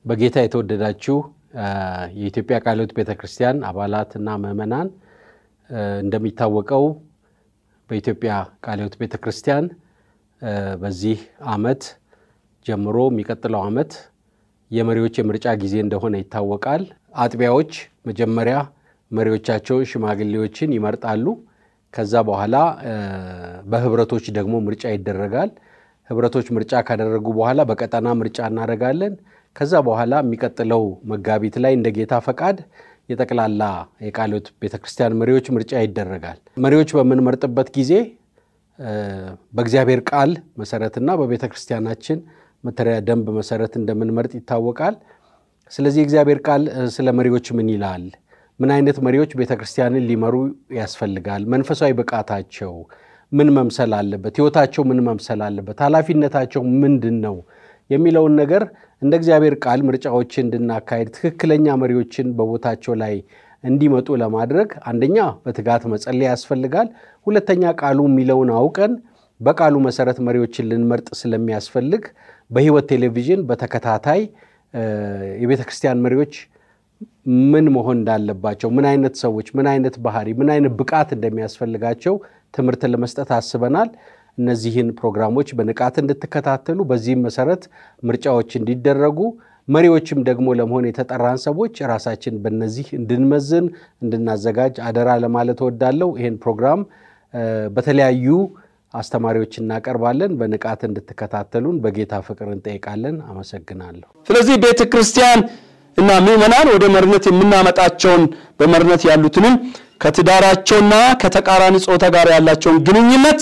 በጌታ የተወደዳችሁ የኢትዮጵያ ቃለ ሕይወት ቤተ ክርስቲያን አባላትና ምዕመናን እንደሚታወቀው በኢትዮጵያ ቃለ ሕይወት ቤተ ክርስቲያን በዚህ ዓመት ጀምሮ የሚቀጥለው ዓመት የመሪዎች የምርጫ ጊዜ እንደሆነ ይታወቃል። አጥቢያዎች መጀመሪያ መሪዎቻቸውን ሽማግሌዎችን ይመርጣሉ። ከዛ በኋላ በህብረቶች ደግሞ ምርጫ ይደረጋል። ህብረቶች ምርጫ ካደረጉ በኋላ በቀጠና ምርጫ እናደርጋለን። ከዛ በኋላ የሚቀጥለው መጋቢት ላይ እንደ ጌታ ፈቃድ የጠቅላላ የቃለ ሕይወት ቤተ ክርስቲያን መሪዎች ምርጫ ይደረጋል። መሪዎች በምንመርጥበት ጊዜ በእግዚአብሔር ቃል መሰረትና በቤተ ክርስቲያናችን መተሪያ ደንብ መሰረት እንደምንመርጥ ይታወቃል። ስለዚህ የእግዚአብሔር ቃል ስለ መሪዎች ምን ይላል? ምን አይነት መሪዎች ቤተ ክርስቲያንን ሊመሩ ያስፈልጋል? መንፈሳዊ ብቃታቸው ምን መምሰል አለበት? ህይወታቸው ምን መምሰል አለበት? ኃላፊነታቸው ምንድን ነው የሚለውን ነገር እንደ እግዚአብሔር ቃል ምርጫዎችን እንድናካሄድ ትክክለኛ መሪዎችን በቦታቸው ላይ እንዲመጡ ለማድረግ አንደኛ በትጋት መጸለይ ያስፈልጋል። ሁለተኛ ቃሉ የሚለውን አውቀን በቃሉ መሰረት መሪዎችን ልንመርጥ ስለሚያስፈልግ በህይወት ቴሌቪዥን በተከታታይ የቤተ ክርስቲያን መሪዎች ምን መሆን እንዳለባቸው፣ ምን አይነት ሰዎች፣ ምን አይነት ባህሪ፣ ምን አይነት ብቃት እንደሚያስፈልጋቸው ትምህርት ለመስጠት አስበናል። እነዚህን ፕሮግራሞች በንቃት እንድትከታተሉ በዚህም መሰረት ምርጫዎች እንዲደረጉ መሪዎችም ደግሞ ለመሆን የተጠራን ሰዎች ራሳችን በነዚህ እንድንመዝን እንድናዘጋጅ አደራ ለማለት እወዳለሁ። ይህን ፕሮግራም በተለያዩ አስተማሪዎች እናቀርባለን። በንቃት እንድትከታተሉን በጌታ ፍቅር እንጠይቃለን። አመሰግናለሁ። ስለዚህ ቤተ ክርስቲያን እና ምዕመናን ወደ መሪነት የምናመጣቸውን በመሪነት ያሉትንም ከትዳራቸውና ከተቃራኒ ጾታ ጋር ያላቸውን ግንኙነት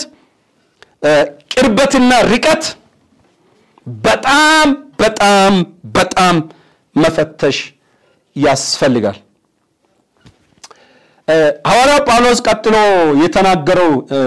ቅርበትና ርቀት በጣም በጣም በጣም መፈተሽ ያስፈልጋል። ሐዋርያው ጳውሎስ ቀጥሎ የተናገረው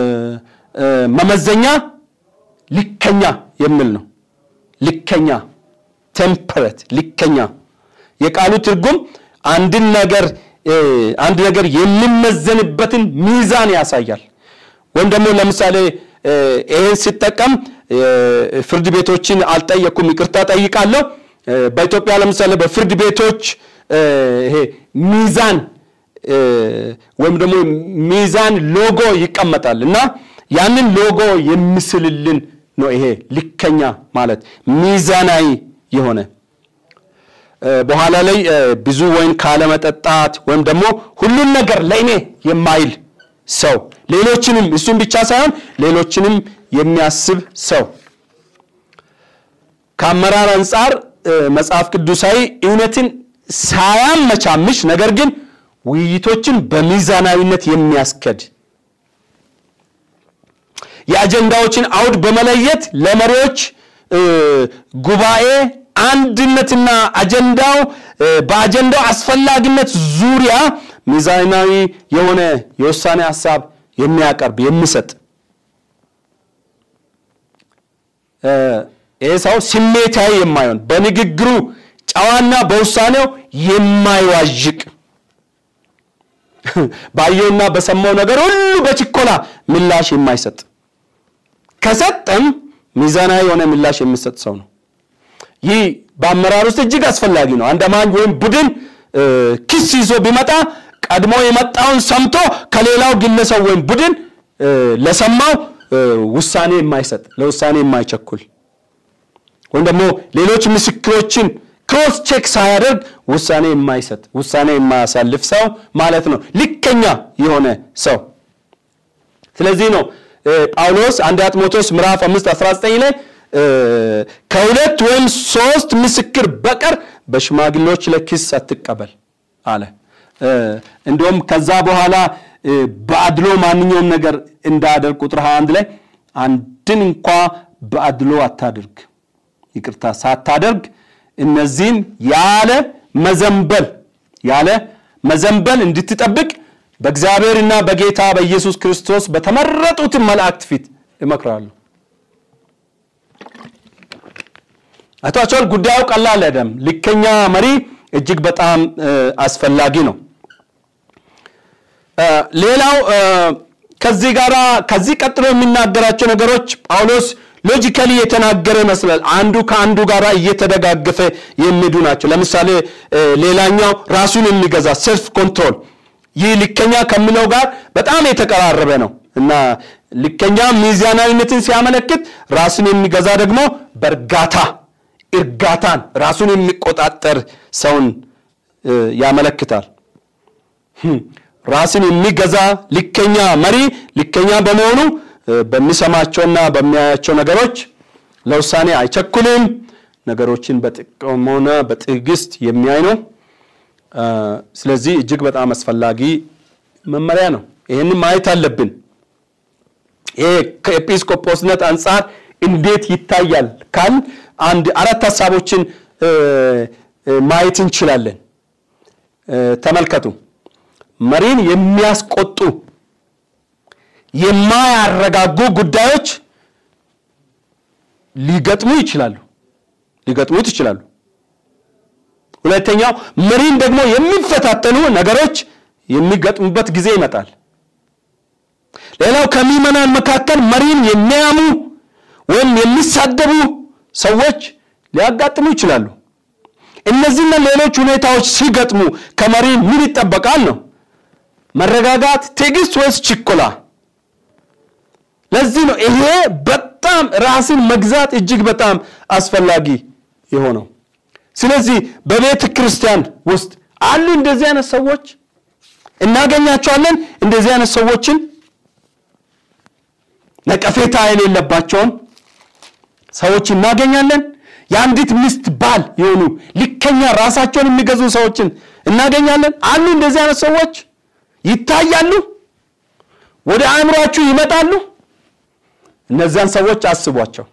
መመዘኛ ልከኛ የሚል ነው። ልከኛ ቴምፐሬት፣ ልከኛ የቃሉ ትርጉም አንድን ነገር አንድ ነገር የሚመዘንበትን ሚዛን ያሳያል። ወይም ደግሞ ለምሳሌ ይህን ሲጠቀም ፍርድ ቤቶችን አልጠየኩም፣ ይቅርታ ጠይቃለሁ። በኢትዮጵያ ለምሳሌ በፍርድ ቤቶች ይሄ ሚዛን ወይም ደግሞ ሚዛን ሎጎ ይቀመጣል እና ያንን ሎጎ የሚስልልን ነው። ይሄ ልከኛ ማለት ሚዛናዊ የሆነ በኋላ ላይ ብዙ ወይን ካለመጠጣት ወይም ደግሞ ሁሉን ነገር ለእኔ የማይል ሰው ሌሎችንም እሱም ብቻ ሳይሆን ሌሎችንም የሚያስብ ሰው ከአመራር አንጻር መጽሐፍ ቅዱሳዊ እውነትን ሳያመቻምሽ ነገር ግን ውይይቶችን በሚዛናዊነት የሚያስከድ የአጀንዳዎችን አውድ በመለየት ለመሪዎች ጉባኤ አንድነትና አጀንዳው በአጀንዳው አስፈላጊነት ዙሪያ ሚዛናዊ የሆነ የውሳኔ ሀሳብ የሚያቀርብ የሚሰጥ ይህ ሰው ስሜታዊ የማይሆን በንግግሩ ጨዋና በውሳኔው የማይዋዥቅ ባየውና በሰማው ነገር ሁሉ በችኮላ ምላሽ የማይሰጥ ከሰጠም ሚዛናዊ የሆነ ምላሽ የሚሰጥ ሰው ነው። ይህ በአመራር ውስጥ እጅግ አስፈላጊ ነው። አንድ አማኝ ወይም ቡድን ክስ ይዞ ቢመጣ ቀድሞ የመጣውን ሰምቶ ከሌላው ግለሰብ ወይም ቡድን ለሰማው ውሳኔ የማይሰጥ ለውሳኔ የማይቸኩል ወይም ደግሞ ሌሎች ምስክሮችን ክሮስ ቼክ ሳያደርግ ውሳኔ የማይሰጥ ውሳኔ የማያሳልፍ ሰው ማለት ነው። ልከኛ የሆነ ሰው። ስለዚህ ነው ጳውሎስ አንደኛ ጢሞቴዎስ ምዕራፍ 5 19 ላይ ከሁለት ወይም ሶስት ምስክር በቀር በሽማግሌዎች ለክስ አትቀበል አለ። እንዲሁም ከዛ በኋላ በአድሎ ማንኛውም ነገር እንዳደርግ ቁጥር 21 ላይ አንድን እንኳ በአድሎ አታድርግ፣ ይቅርታ ሳታደርግ እነዚህን ያለ መዘንበል ያለ መዘንበል እንድትጠብቅ በእግዚአብሔርና በጌታ በኢየሱስ ክርስቶስ በተመረጡትን መላእክት ፊት እመክራለሁ። አይታችኋል። ጉዳዩ ቀላል አይደለም። ልከኛ መሪ እጅግ በጣም አስፈላጊ ነው። ሌላው ከዚህ ጋር ከዚህ ቀጥሎ የሚናገራቸው ነገሮች ጳውሎስ ሎጂካሊ የተናገረ ይመስላል። አንዱ ከአንዱ ጋር እየተደጋገፈ የሚሄዱ ናቸው። ለምሳሌ ሌላኛው ራሱን የሚገዛ ሰልፍ ኮንትሮል፣ ይህ ልከኛ ከሚለው ጋር በጣም የተቀራረበ ነው እና ልከኛ ሚዛናዊነትን ሲያመለክት፣ ራሱን የሚገዛ ደግሞ በእርጋታ እርጋታን፣ ራሱን የሚቆጣጠር ሰውን ያመለክታል። ራስን የሚገዛ ልከኛ መሪ ልከኛ በመሆኑ በሚሰማቸውና በሚያያቸው ነገሮች ለውሳኔ አይቸኩልም። ነገሮችን በጥሞና በትዕግስት የሚያይ ነው። ስለዚህ እጅግ በጣም አስፈላጊ መመሪያ ነው። ይህንን ማየት አለብን። ይሄ ከኤጲስቆጶስነት አንጻር እንዴት ይታያል ካል አንድ አራት ሀሳቦችን ማየት እንችላለን። ተመልከቱ። መሪን የሚያስቆጡ የማያረጋጉ ጉዳዮች ሊገጥሙ ይችላሉ ሊገጥሙት ይችላሉ። ሁለተኛው መሪን ደግሞ የሚፈታተኑ ነገሮች የሚገጥሙበት ጊዜ ይመጣል። ሌላው ከምዕመናን መካከል መሪን የሚያሙ ወይም የሚሳደቡ ሰዎች ሊያጋጥሙ ይችላሉ። እነዚህና ሌሎች ሁኔታዎች ሲገጥሙ ከመሪ ምን ይጠበቃል ነው? መረጋጋት፣ ትዕግስት ወይስ ችኮላ? ለዚህ ነው ይሄ በጣም ራስን መግዛት እጅግ በጣም አስፈላጊ የሆነው። ስለዚህ በቤተ ክርስቲያን ውስጥ አሉ እንደዚህ አይነት ሰዎች እናገኛቸዋለን። እንደዚህ አይነት ሰዎችን ነቀፌታ የሌለባቸውን ሰዎች እናገኛለን። የአንዲት ሚስት ባል የሆኑ ልከኛ ራሳቸውን የሚገዙ ሰዎችን እናገኛለን። አሉ እንደዚህ አይነት ሰዎች ይታያሉ፣ ወደ አእምሯችሁ ይመጣሉ። እነዚያን ሰዎች አስቧቸው።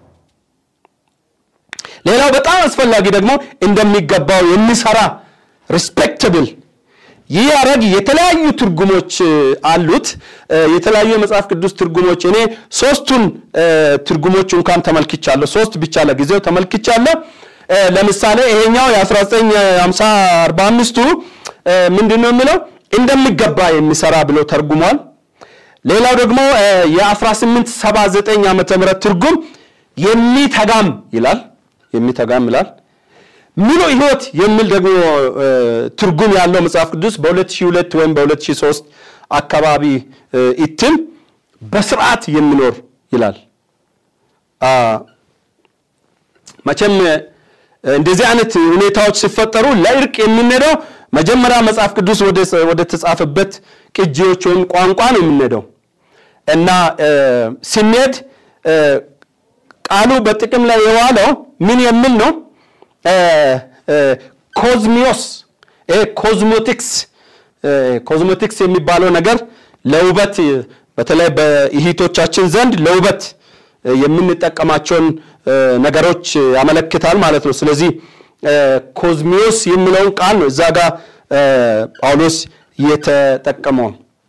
ሌላው በጣም አስፈላጊ ደግሞ እንደሚገባው የሚሰራ ሪስፔክትብል ይህ ሐረግ የተለያዩ ትርጉሞች አሉት። የተለያዩ የመጽሐፍ ቅዱስ ትርጉሞች እኔ ሶስቱን ትርጉሞች እንኳን ተመልክቻለሁ። ሶስት ብቻ ለጊዜው ተመልክቻለሁ። ለምሳሌ ይሄኛው የ1945ቱ ምንድን ነው የሚለው እንደሚገባ የሚሰራ ብሎ ተርጉሟል። ሌላው ደግሞ የ1879 ዓመተ ምህረት ትርጉም የሚተጋም ይላል የሚተጋም ይላል። ሙሉ ሕይወት የሚል ደግሞ ትርጉም ያለው መጽሐፍ ቅዱስ በ2002 ወይም በ2003 አካባቢ እትም በስርዓት የሚኖር ይላል። መቼም እንደዚህ አይነት ሁኔታዎች ሲፈጠሩ ለእርቅ የምንሄደው መጀመሪያ መጽሐፍ ቅዱስ ወደ ተጻፈበት ቅጂዎች ወይም ቋንቋ ነው የምንሄደው እና ስንሄድ ቃሉ በጥቅም ላይ የዋለው ምን የሚል ነው? ኮዝሚዮስ ኮዝሞቲክስ ኮዝሞቲክስ የሚባለው ነገር ለውበት በተለይ በእህቶቻችን ዘንድ ለውበት የምንጠቀማቸውን ነገሮች ያመለክታል ማለት ነው። ስለዚህ ኮዝሚዮስ የሚለውን ቃል ነው እዛ ጋር ጳውሎስ የተጠቀመው።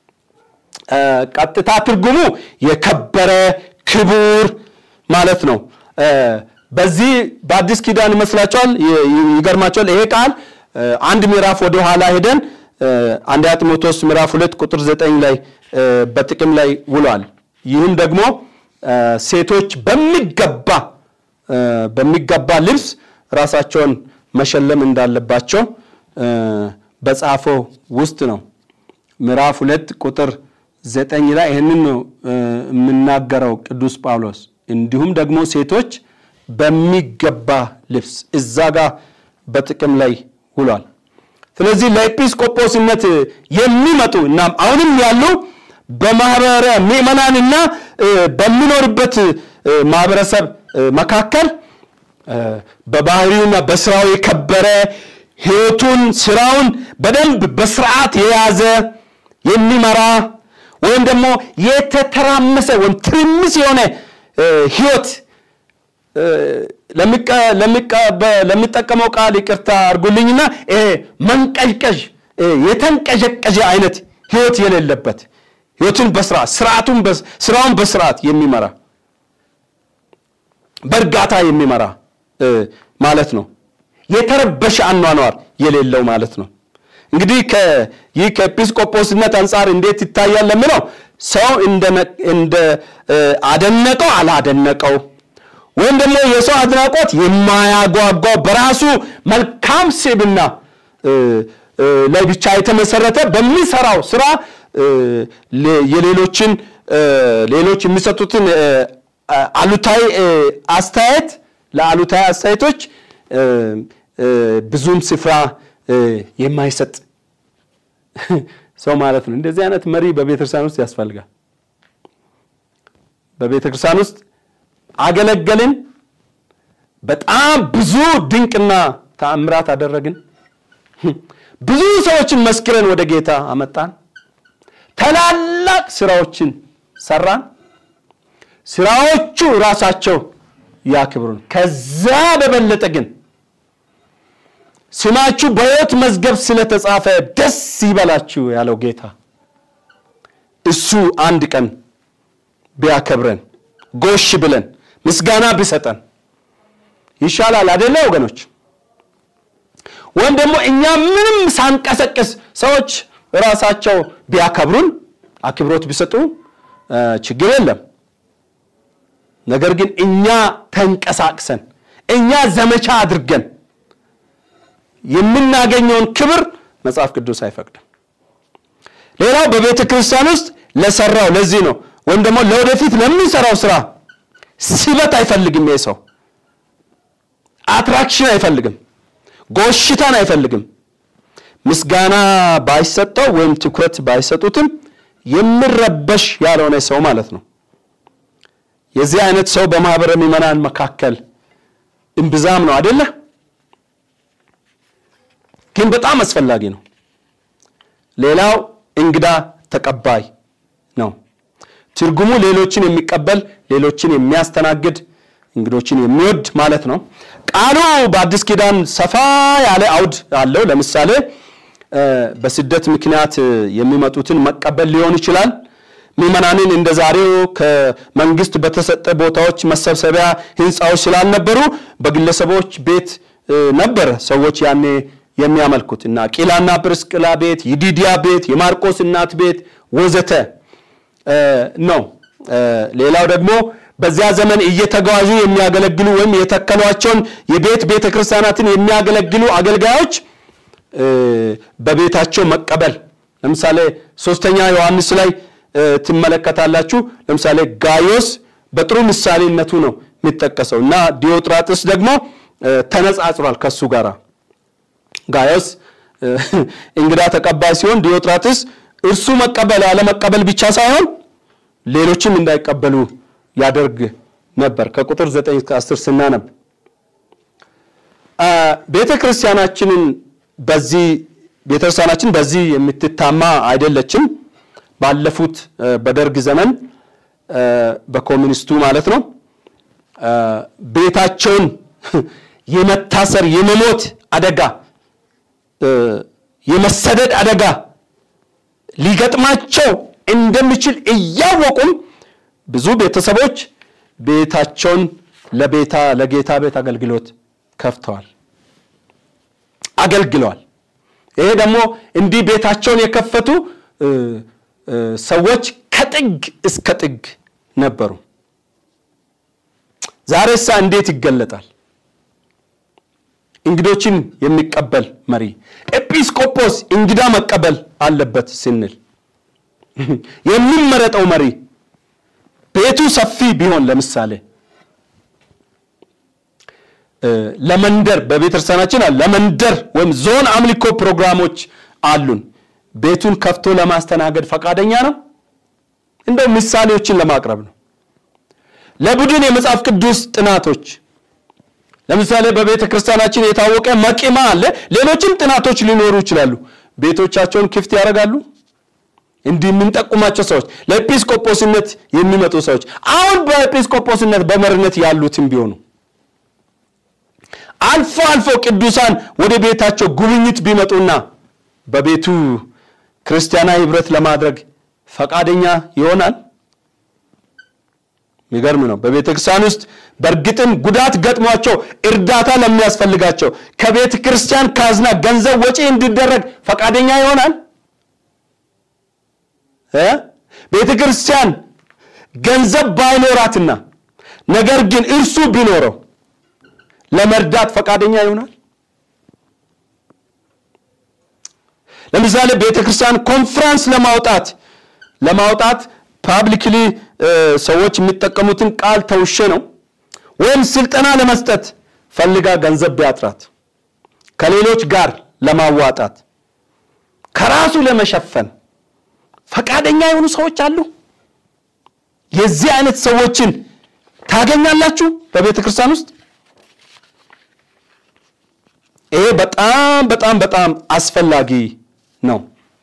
ቀጥታ ትርጉሙ የከበረ ክቡር ማለት ነው። በዚህ በአዲስ ኪዳን ይመስላችኋል? ይገርማችኋል። ይሄ ቃል አንድ ምዕራፍ ወደ ኋላ ሄደን አንደኛ ጢሞቴዎስ ምዕራፍ ሁለት ቁጥር ዘጠኝ ላይ በጥቅም ላይ ውሏል። ይህም ደግሞ ሴቶች በሚገባ በሚገባ ልብስ ራሳቸውን መሸለም እንዳለባቸው በጻፈው ውስጥ ነው። ምዕራፍ ሁለት ቁጥር ዘጠኝ ላይ ይህንን ነው የምናገረው ቅዱስ ጳውሎስ። እንዲሁም ደግሞ ሴቶች በሚገባ ልብስ እዛ ጋር በጥቅም ላይ ውሏል። ስለዚህ ለኤጲስቆጶስነት የሚመጡ እናም አሁንም ያሉ በማህበረ ምዕመናንና በሚኖርበት ማህበረሰብ መካከል በባህሪውና በስራው የከበረ ሕይወቱን ስራውን በደንብ በስርዓት የያዘ የሚመራ ወይም ደግሞ የተተራመሰ ወይም ትርምስ የሆነ ሕይወት ለሚጠቀመው ቃል ይቅርታ አድርጉልኝና ይሄ መንቀዥቀዥ የተንቀዠቀዠ አይነት ህይወት የሌለበት ህይወትን በስርዓት ስርዓቱን ስራውን በስርዓት የሚመራ በእርጋታ የሚመራ ማለት ነው። የተረበሸ አኗኗር የሌለው ማለት ነው። እንግዲህ ይህ ከኤጲስቆጶስነት አንጻር እንዴት ይታያል ለምለው ሰው እንደ አደነቀው አላደነቀው ወይም ደግሞ የሰው አድናቆት የማያጓጓው በራሱ መልካም ስብዕና ላይ ብቻ የተመሰረተ በሚሰራው ስራ የሌሎችን ሌሎች የሚሰጡትን አሉታዊ አስተያየት ለአሉታዊ አስተያየቶች ብዙም ስፍራ የማይሰጥ ሰው ማለት ነው። እንደዚህ አይነት መሪ በቤተክርስቲያን ውስጥ ያስፈልጋል። በቤተክርስቲያን ውስጥ አገለገልን፣ በጣም ብዙ ድንቅና ተአምራት አደረግን፣ ብዙ ሰዎችን መስክረን ወደ ጌታ አመጣን፣ ታላላቅ ስራዎችን ሰራን። ስራዎቹ ራሳቸው ያክብሩን። ከዛ በበለጠ ግን ስማችሁ በሕይወት መዝገብ ስለተጻፈ ደስ ይበላችሁ ያለው ጌታ እሱ አንድ ቀን ቢያከብረን ጎሽ ብለን ምስጋና ቢሰጠን ይሻላል አይደለ ወገኖች? ወይም ደግሞ እኛ ምንም ሳንቀሰቅስ ሰዎች ራሳቸው ቢያከብሩን አክብሮት ቢሰጡ ችግር የለም። ነገር ግን እኛ ተንቀሳቅሰን እኛ ዘመቻ አድርገን የምናገኘውን ክብር መጽሐፍ ቅዱስ አይፈቅድም። ሌላው በቤተ ክርስቲያን ውስጥ ለሰራው ለዚህ ነው ወይም ደግሞ ለወደፊት ለምንሰራው ስራ ስበት አይፈልግም። ይህ ሰው አትራክሽን አይፈልግም፣ ጎሽታን አይፈልግም። ምስጋና ባይሰጠው ወይም ትኩረት ባይሰጡትም የሚረበሽ ያልሆነ ሰው ማለት ነው። የዚህ አይነት ሰው በማህበረ ምዕመናን መካከል እምብዛም ነው አይደለ? ግን በጣም አስፈላጊ ነው። ሌላው እንግዳ ተቀባይ ነው። ትርጉሙ ሌሎችን የሚቀበል ሌሎችን የሚያስተናግድ እንግዶችን የሚወድ ማለት ነው። ቃሉ በአዲስ ኪዳን ሰፋ ያለ አውድ አለው። ለምሳሌ በስደት ምክንያት የሚመጡትን መቀበል ሊሆን ይችላል። ምዕመናንን እንደ ዛሬው ከመንግስት በተሰጠ ቦታዎች መሰብሰቢያ ህንፃዎች ስላልነበሩ በግለሰቦች ቤት ነበረ ሰዎች ያኔ የሚያመልኩት እና ቂላና ጵርስቅላ ቤት፣ ይዲዲያ ቤት፣ የማርቆስ እናት ቤት ወዘተ ነው። ሌላው ደግሞ በዚያ ዘመን እየተጓዙ የሚያገለግሉ ወይም የተከሏቸውን የቤት ቤተ ክርስቲያናትን የሚያገለግሉ አገልጋዮች በቤታቸው መቀበል። ለምሳሌ ሶስተኛ ዮሐንስ ላይ ትመለከታላችሁ። ለምሳሌ ጋዮስ በጥሩ ምሳሌነቱ ነው የሚጠቀሰው እና ዲዮጥራጥስ ደግሞ ተነጻጽሯል ከሱ ጋር ጋዮስ እንግዳ ተቀባይ ሲሆን ዲዮጥራጥስ እርሱ መቀበል አለመቀበል ብቻ ሳይሆን ሌሎችም እንዳይቀበሉ ያደርግ ነበር። ከቁጥር 9 እስከ 10 ስናነብ ቤተ ክርስቲያናችንን በዚህ ቤተ ክርስቲያናችን በዚህ የምትታማ አይደለችም። ባለፉት በደርግ ዘመን በኮሚኒስቱ ማለት ነው ቤታቸውን የመታሰር የመሞት አደጋ የመሰደድ አደጋ ሊገጥማቸው እንደሚችል እያወቁም ብዙ ቤተሰቦች ቤታቸውን ለቤታ ለጌታ ቤት አገልግሎት ከፍተዋል፣ አገልግለዋል። ይሄ ደግሞ እንዲህ ቤታቸውን የከፈቱ ሰዎች ከጥግ እስከ ጥግ ነበሩ። ዛሬሳ እንዴት ይገለጣል? እንግዶችን የሚቀበል መሪ ኤጲስቆጶስ እንግዳ መቀበል አለበት ስንል የሚመረጠው መሪ ቤቱ ሰፊ ቢሆን ለምሳሌ ለመንደር በቤተክርስቲያናችን ለመንደር ወይም ዞን አምልኮ ፕሮግራሞች አሉን። ቤቱን ከፍቶ ለማስተናገድ ፈቃደኛ ነው? እንደው ምሳሌዎችን ለማቅረብ ነው። ለቡድን የመጽሐፍ ቅዱስ ጥናቶች ለምሳሌ በቤተ ክርስቲያናችን የታወቀ መቂማ አለ። ሌሎችም ጥናቶች ሊኖሩ ይችላሉ። ቤቶቻቸውን ክፍት ያደርጋሉ። እንዲህ የምንጠቁማቸው ሰዎች ለኤጲስቆጶስነት የሚመጡ ሰዎች አሁን በኤጲስቆጶስነት በመሪነት ያሉትም ቢሆኑ አልፎ አልፎ ቅዱሳን ወደ ቤታቸው ጉብኝት ቢመጡና በቤቱ ክርስቲያናዊ ህብረት ለማድረግ ፈቃደኛ ይሆናል? የሚገርም ነው። በቤተ ክርስቲያን ውስጥ በእርግጥም ጉዳት ገጥሟቸው እርዳታ ለሚያስፈልጋቸው ከቤተ ክርስቲያን ካዝና ገንዘብ ወጪ እንዲደረግ ፈቃደኛ ይሆናል? ቤተ ክርስቲያን ገንዘብ ባይኖራትና ነገር ግን እርሱ ቢኖረው ለመርዳት ፈቃደኛ ይሆናል? ለምሳሌ ቤተ ክርስቲያን ኮንፍራንስ ለማውጣት ለማውጣት ፓብሊክሊ ሰዎች የሚጠቀሙትን ቃል ተውሼ ነው ወይም ስልጠና ለመስጠት ፈልጋ ገንዘብ ቢያጥራት ከሌሎች ጋር ለማዋጣት ከራሱ ለመሸፈን ፈቃደኛ የሆኑ ሰዎች አሉ። የዚህ አይነት ሰዎችን ታገኛላችሁ በቤተ ክርስቲያን ውስጥ። ይሄ በጣም በጣም በጣም አስፈላጊ ነው።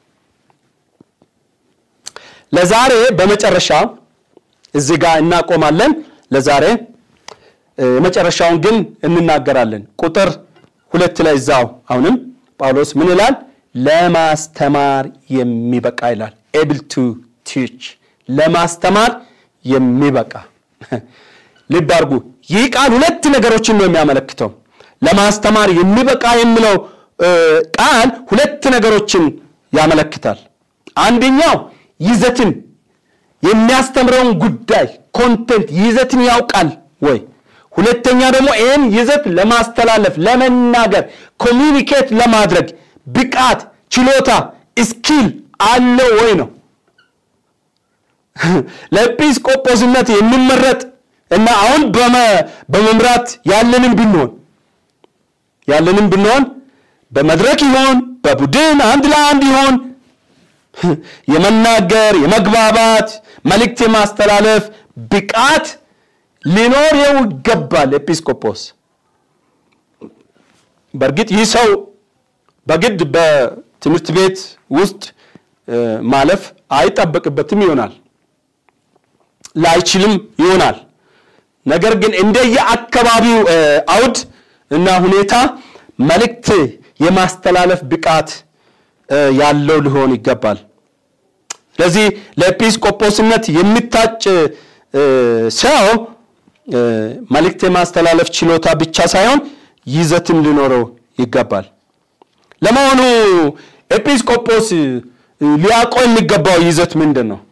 ለዛሬ በመጨረሻ እዚህ ጋር እናቆማለን። ለዛሬ የመጨረሻውን ግን እንናገራለን። ቁጥር ሁለት ላይ እዛው አሁንም ጳውሎስ ምን ይላል? ለማስተማር የሚበቃ ይላል። ኤብል ቱ ቲች ለማስተማር የሚበቃ ልብ አድርጉ። ይህ ቃል ሁለት ነገሮችን ነው የሚያመለክተው። ለማስተማር የሚበቃ የሚለው ቃል ሁለት ነገሮችን ያመለክታል። አንደኛው ይዘትን የሚያስተምረውን ጉዳይ ኮንቴንት ይዘትን ያውቃል ወይ? ሁለተኛ ደግሞ ይህን ይዘት ለማስተላለፍ ለመናገር፣ ኮሚኒኬት ለማድረግ ብቃት፣ ችሎታ፣ ስኪል አለው ወይ ነው። ለኤጲስቆጶስነት የሚመረጥ እና አሁን በመምራት ያለንም ብንሆን ያለንም ብንሆን በመድረክ ይሆን በቡድን አንድ ለአንድ ይሆን የመናገር የመግባባት መልእክት የማስተላለፍ ብቃት ሊኖረው ይገባል። ኤጲስቆጶስ በእርግጥ ይህ ሰው በግድ በትምህርት ቤት ውስጥ ማለፍ አይጠበቅበትም ይሆናል፣ ላይችልም ይሆናል። ነገር ግን እንደየ አካባቢው አውድ እና ሁኔታ መልእክት የማስተላለፍ ብቃት ያለው ሊሆን ይገባል። ስለዚህ ለኤጲስቆጶስነት የሚታጭ ሰው መልእክት የማስተላለፍ ችሎታ ብቻ ሳይሆን ይዘትም ሊኖረው ይገባል። ለመሆኑ ኤጲስቆጶስ ሊያውቀው የሚገባው ይዘት ምንድን ነው?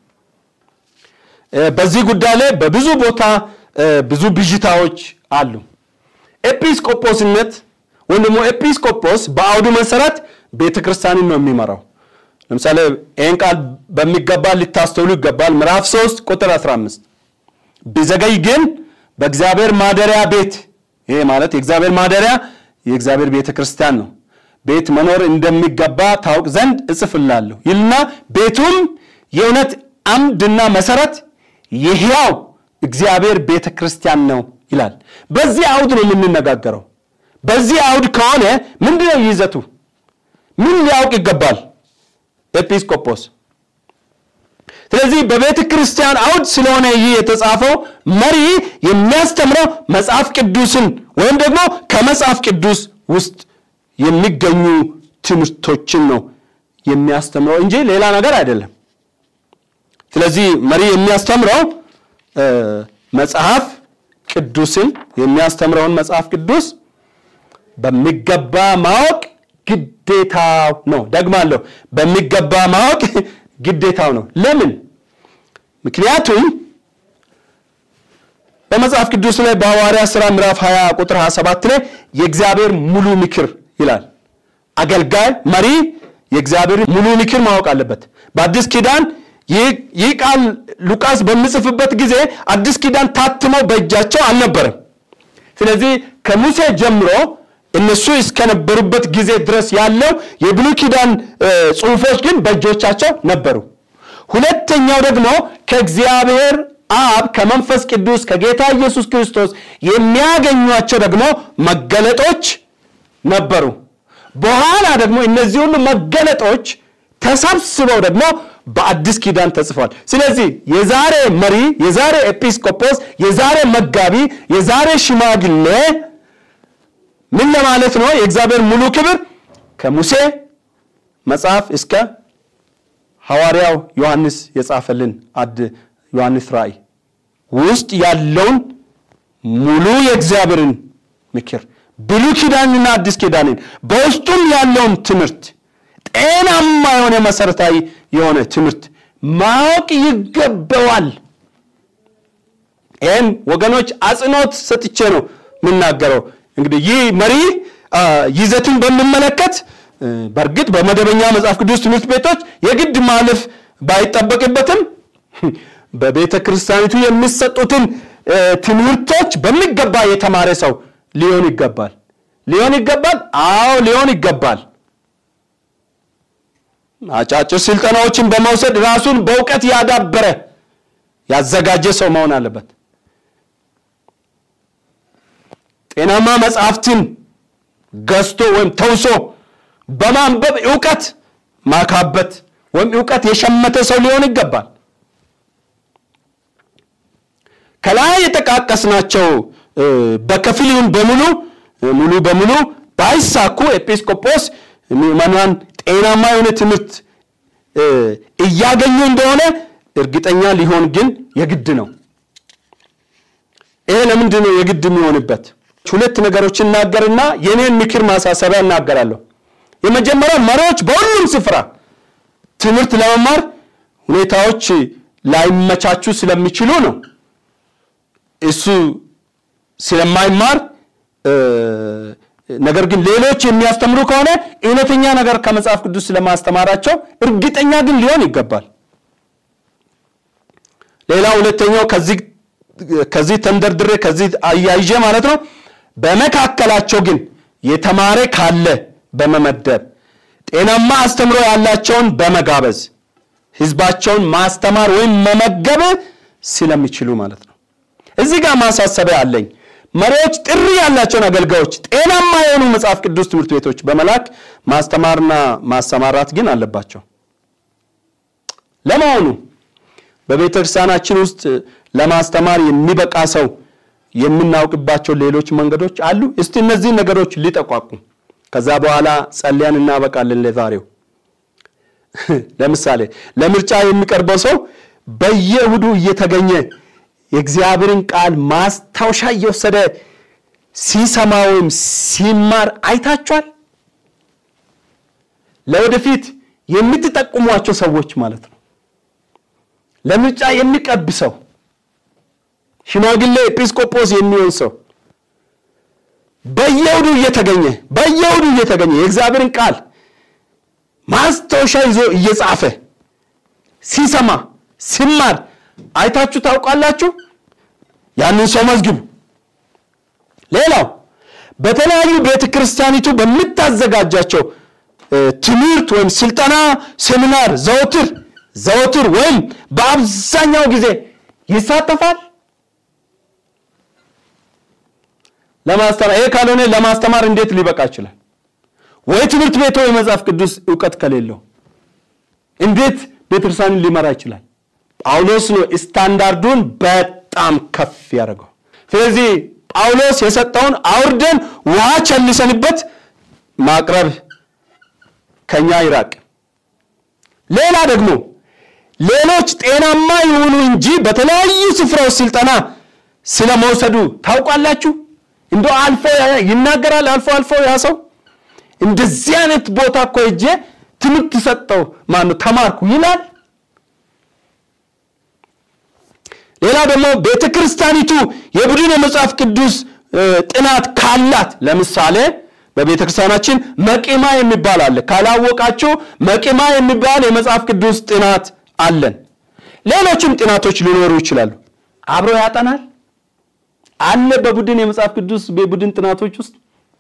በዚህ ጉዳይ ላይ በብዙ ቦታ ብዙ ብዥታዎች አሉ። ኤጲስቆጶስነት ወይም ደግሞ ኤጲስቆጶስ በአውዱ መሰረት ቤተ ክርስቲያንን ነው የሚመራው። ለምሳሌ ይህን ቃል በሚገባ ሊታስተውሉ ይገባል። ምዕራፍ 3 ቁጥር 15 ቢዘገይ ግን በእግዚአብሔር ማደሪያ ቤት ይሄ ማለት የእግዚአብሔር ማደሪያ የእግዚአብሔር ቤተ ክርስቲያን ነው ቤት መኖር እንደሚገባ ታውቅ ዘንድ እጽፍላለሁ ይልና ቤቱም የእውነት አምድና መሰረት የሕያው እግዚአብሔር ቤተ ክርስቲያን ነው ይላል። በዚህ አውድ ነው የምንነጋገረው። በዚህ አውድ ከሆነ ምንድነው ይዘቱ? ምን ሊያውቅ ይገባል ኤጲስቆጶስ? ስለዚህ በቤተ ክርስቲያን አውድ ስለሆነ ይህ የተጻፈው መሪ የሚያስተምረው መጽሐፍ ቅዱስን ወይም ደግሞ ከመጽሐፍ ቅዱስ ውስጥ የሚገኙ ትምህርቶችን ነው የሚያስተምረው እንጂ ሌላ ነገር አይደለም። ስለዚህ መሪ የሚያስተምረው መጽሐፍ ቅዱስን የሚያስተምረውን መጽሐፍ ቅዱስ በሚገባ ማወቅ ግዴታው ነው። ደግማለሁ፣ በሚገባ ማወቅ ግዴታው ነው። ለምን? ምክንያቱም በመጽሐፍ ቅዱስ ላይ በሐዋርያ ሥራ ምዕራፍ 20 ቁጥር 27 ላይ የእግዚአብሔር ሙሉ ምክር ይላል። አገልጋይ መሪ የእግዚአብሔር ሙሉ ምክር ማወቅ አለበት። በአዲስ ኪዳን ይህ ቃል ሉቃስ በሚጽፍበት ጊዜ አዲስ ኪዳን ታትመው በእጃቸው አልነበረም። ስለዚህ ከሙሴ ጀምሮ እነሱ እስከነበሩበት ጊዜ ድረስ ያለው የብሉይ ኪዳን ጽሑፎች ግን በእጆቻቸው ነበሩ። ሁለተኛው ደግሞ ከእግዚአብሔር አብ ከመንፈስ ቅዱስ ከጌታ ኢየሱስ ክርስቶስ የሚያገኟቸው ደግሞ መገለጦች ነበሩ። በኋላ ደግሞ እነዚህ ሁሉ መገለጦች ተሰብስበው ደግሞ በአዲስ ኪዳን ተጽፏል። ስለዚህ የዛሬ መሪ፣ የዛሬ ኤጲስቆጶስ፣ የዛሬ መጋቢ፣ የዛሬ ሽማግሌ ምን ለማለት ነው? የእግዚአብሔር ሙሉ ክብር ከሙሴ መጽሐፍ እስከ ሐዋርያው ዮሐንስ የጻፈልን አድ ዮሐንስ ራእይ ውስጥ ያለውን ሙሉ የእግዚአብሔርን ምክር ብሉይ ኪዳንና አዲስ ኪዳንን በውስጡም ያለውን ትምህርት ጤናማ የሆነ መሰረታዊ የሆነ ትምህርት ማወቅ ይገባዋል። ይህን ወገኖች አጽንኦት ሰጥቼ ነው የምናገረው። እንግዲህ ይህ መሪ ይዘትን በሚመለከት በእርግጥ በመደበኛ መጽሐፍ ቅዱስ ትምህርት ቤቶች የግድ ማለፍ ባይጠበቅበትም በቤተ ክርስቲያኒቱ የሚሰጡትን ትምህርቶች በሚገባ የተማረ ሰው ሊሆን ይገባል። ሊሆን ይገባል። አዎ ሊሆን ይገባል። አጫጭር ስልጠናዎችን በመውሰድ ራሱን በእውቀት ያዳበረ ያዘጋጀ ሰው መሆን አለበት። ጤናማ መጽሐፍትን ገዝቶ ወይም ተውሶ በማንበብ እውቀት ማካበት ወይም እውቀት የሸመተ ሰው ሊሆን ይገባል። ከላይ የጠቃቀስናቸው በከፊል ይሁን በሙሉ ሙሉ በሙሉ ባይሳኩ ኤጲስቆጶስ ምዕመናን ጤናማ የሆነ ትምህርት እያገኙ እንደሆነ እርግጠኛ ሊሆን ግን የግድ ነው። ይሄ ለምንድን ነው የግድ የሚሆንበት? ሁለት ነገሮች እናገርና የኔን ምክር ማሳሰቢያ እናገራለሁ። የመጀመሪያው መሪዎች በሁሉም ስፍራ ትምህርት ለመማር ሁኔታዎች ላይመቻቹ ስለሚችሉ ነው። እሱ ስለማይማር ነገር ግን ሌሎች የሚያስተምሩ ከሆነ እውነተኛ ነገር ከመጽሐፍ ቅዱስ ስለማስተማራቸው እርግጠኛ ግን ሊሆን ይገባል። ሌላ ሁለተኛው ከዚህ ተንደርድሬ ከዚህ አያይዤ ማለት ነው። በመካከላቸው ግን የተማረ ካለ በመመደብ ጤናማ አስተምሮ ያላቸውን በመጋበዝ ህዝባቸውን ማስተማር ወይም መመገብ ስለሚችሉ ማለት ነው። እዚህ ጋር ማሳሰቢያ አለኝ። መሪዎች ጥሪ ያላቸውን አገልጋዮች ጤናማ የሆኑ መጽሐፍ ቅዱስ ትምህርት ቤቶች በመላክ ማስተማርና ማሰማራት ግን አለባቸው። ለመሆኑ በቤተ ክርስቲያናችን ውስጥ ለማስተማር የሚበቃ ሰው የምናውቅባቸው ሌሎች መንገዶች አሉ? እስቲ እነዚህ ነገሮች ሊጠቋቁም፣ ከዛ በኋላ ጸልያን እናበቃለን ለዛሬው። ለምሳሌ ለምርጫ የሚቀርበው ሰው በየእሁዱ እየተገኘ የእግዚአብሔርን ቃል ማስታወሻ እየወሰደ ሲሰማ ወይም ሲማር አይታችኋል? ለወደፊት የምትጠቁሟቸው ሰዎች ማለት ነው። ለምርጫ የሚቀብ ሰው፣ ሽማግሌ ኤጲስቆጶስ የሚሆን ሰው በየእሁዱ እየተገኘ በየእሁዱ እየተገኘ የእግዚአብሔርን ቃል ማስታወሻ ይዞ እየጻፈ ሲሰማ ሲማር አይታችሁ ታውቃላችሁ? ያንን ሰው መዝግቡ። ሌላው በተለያዩ ቤተ ክርስቲያኒቱ በምታዘጋጃቸው ትምህርት ወይም ስልጠና፣ ሴሚናር ዘወትር ዘወትር ወይም በአብዛኛው ጊዜ ይሳተፋል። ለማስተማር ይሄ ካልሆነ ለማስተማር እንዴት ሊበቃ ይችላል? ወይ ትምህርት ቤቱ የመጽሐፍ ቅዱስ እውቀት ከሌለው እንዴት ቤተክርስቲያንን ሊመራ ይችላል? ጳውሎስ ነው ስታንዳርዱን በጣም ከፍ ያደረገው። ስለዚህ ጳውሎስ የሰጠውን አውርደን ውሃ ቸልሰንበት ማቅረብ ከኛ ይራቅ። ሌላ ደግሞ ሌሎች ጤናማ ይሁኑ እንጂ በተለያዩ ስፍራዎች ስልጠና ስለ መውሰዱ ታውቃላችሁ? እንደ አልፎ ይናገራል። አልፎ አልፎ ያ ሰው እንደዚህ አይነት ቦታ እኮ ሄጄ ትምህርት ሰጠው ማነው ተማርኩ ይላል። ሌላ ደግሞ ቤተ ክርስቲያኒቱ የቡድን የመጽሐፍ ቅዱስ ጥናት ካላት ለምሳሌ በቤተ ክርስቲያናችን መቂማ የሚባል አለ። ካላወቃችሁ መቂማ የሚባል የመጽሐፍ ቅዱስ ጥናት አለን። ሌሎችም ጥናቶች ሊኖሩ ይችላሉ። አብሮ ያጠናል አለ በቡድን የመጽሐፍ ቅዱስ በቡድን ጥናቶች ውስጥ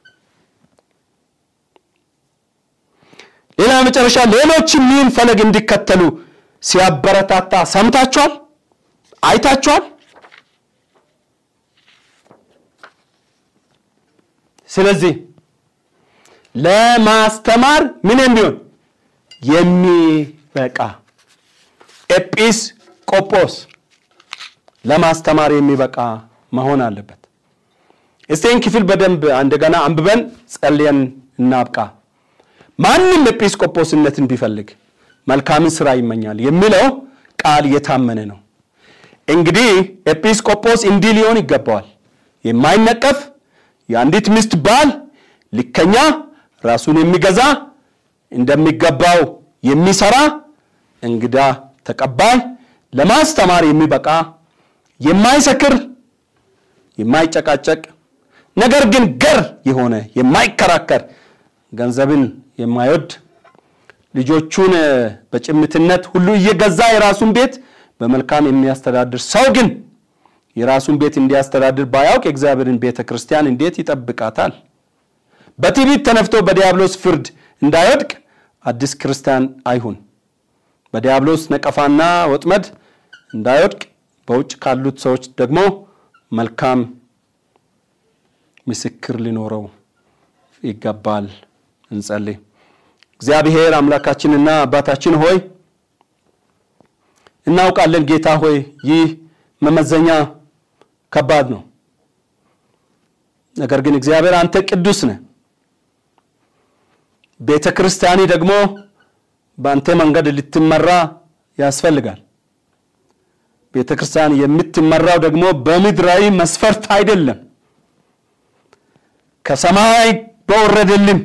ሌላ መጨረሻ ሌሎችም ይህን ፈለግ እንዲከተሉ ሲያበረታታ ሰምታችኋል፣ አይታችኋል። ስለዚህ ለማስተማር ምን የሚሆን የሚበቃ ኤጲስ ቆጶስ ለማስተማር የሚበቃ መሆን አለበት። እስቴን ክፍል በደንብ እንደገና አንብበን ጸልየን እናብቃ። ማንም ኤጲስቆጶስነትን ቢፈልግ መልካምን ስራ ይመኛል የሚለው ቃል የታመነ ነው። እንግዲህ ኤጲስቆጶስ እንዲህ ሊሆን ይገባዋል። የማይነቀፍ የአንዲት ሚስት ባል፣ ልከኛ፣ ራሱን የሚገዛ እንደሚገባው የሚሰራ፣ እንግዳ ተቀባይ፣ ለማስተማር የሚበቃ፣ የማይሰክር፣ የማይጨቃጨቅ ነገር ግን ገር የሆነ የማይከራከር ገንዘብን የማይወድ ልጆቹን በጭምትነት ሁሉ እየገዛ የራሱን ቤት በመልካም የሚያስተዳድር ሰው ግን የራሱን ቤት እንዲያስተዳድር ባያውቅ የእግዚአብሔርን ቤተ ክርስቲያን እንዴት ይጠብቃታል? በትዕቢት ተነፍቶ በዲያብሎስ ፍርድ እንዳይወድቅ አዲስ ክርስቲያን አይሁን። በዲያብሎስ ነቀፋና ወጥመድ እንዳይወድቅ በውጭ ካሉት ሰዎች ደግሞ መልካም ምስክር ሊኖረው ይገባል። እንጸልይ። እግዚአብሔር አምላካችንና አባታችን ሆይ እናውቃለን። ጌታ ሆይ ይህ መመዘኛ ከባድ ነው። ነገር ግን እግዚአብሔር አንተ ቅዱስ ነህ። ቤተ ክርስቲያኒ ደግሞ በአንተ መንገድ ልትመራ ያስፈልጋል። ቤተ ክርስቲያን የምትመራው ደግሞ በምድራዊ መስፈርት አይደለም፣ ከሰማይ በወረደልን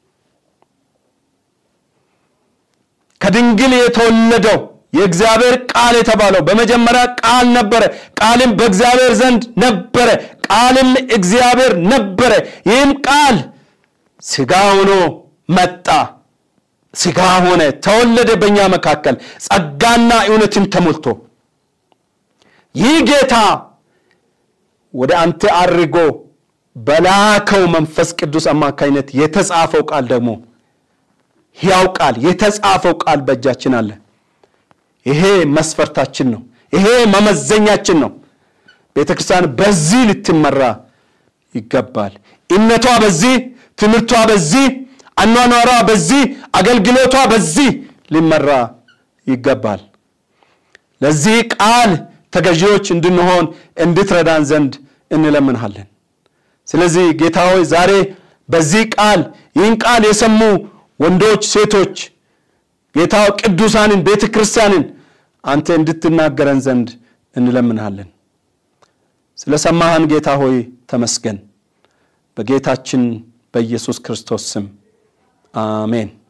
ከድንግል የተወለደው የእግዚአብሔር ቃል የተባለው በመጀመሪያ ቃል ነበረ፣ ቃልም በእግዚአብሔር ዘንድ ነበረ፣ ቃልም እግዚአብሔር ነበረ። ይህም ቃል ሥጋ ሆኖ መጣ፣ ሥጋ ሆነ፣ ተወለደ በእኛ መካከል ጸጋና እውነትን ተሞልቶ ይህ ጌታ ወደ አንተ አድርጎ በላከው መንፈስ ቅዱስ አማካኝነት የተጻፈው ቃል ደግሞ ሕያው ቃል የተጻፈው ቃል በእጃችን አለ። ይሄ መስፈርታችን ነው። ይሄ መመዘኛችን ነው። ቤተ ክርስቲያን በዚህ ልትመራ ይገባል። እምነቷ በዚህ፣ ትምህርቷ በዚህ፣ አኗኗሯ በዚህ፣ አገልግሎቷ በዚህ ሊመራ ይገባል። ለዚህ ቃል ተገዢዎች እንድንሆን እንድትረዳን ዘንድ እንለምንሃለን። ስለዚህ ጌታ ሆይ ዛሬ በዚህ ቃል ይህን ቃል የሰሙ ወንዶች፣ ሴቶች ጌታ ቅዱሳንን ቤተ ክርስቲያንን አንተ እንድትናገረን ዘንድ እንለምንሃለን። ስለ ሰማህን ጌታ ሆይ ተመስገን። በጌታችን በኢየሱስ ክርስቶስ ስም አሜን።